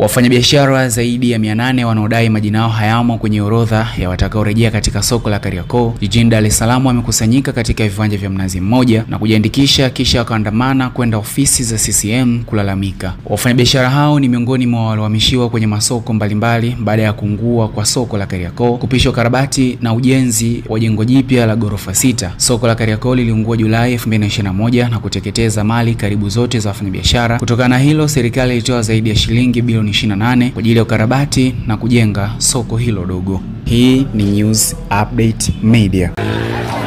Wafanyabiashara zaidi ya 800 wanaodai majina yao hayamo kwenye orodha ya watakaorejea katika soko la Kariakoo jijini Dar es Salaam wamekusanyika katika viwanja vya Mnazi Mmoja na kujiandikisha kisha wakaandamana kwenda ofisi za CCM kulalamika. Wafanyabiashara hao ni miongoni mwa waliohamishiwa kwenye masoko mbalimbali baada ya kuungua kwa soko la Kariakoo, kupishwa ukarabati na ujenzi wa jengo jipya la ghorofa sita. Soko la Kariakoo liliungua Julai 2021 na kuteketeza mali karibu zote za wafanyabiashara. Kutokana na hilo, serikali ilitoa zaidi ya shilingi bilioni 28 kwa ajili ya ukarabati na kujenga soko hilo dogo. Hii ni News Update Media.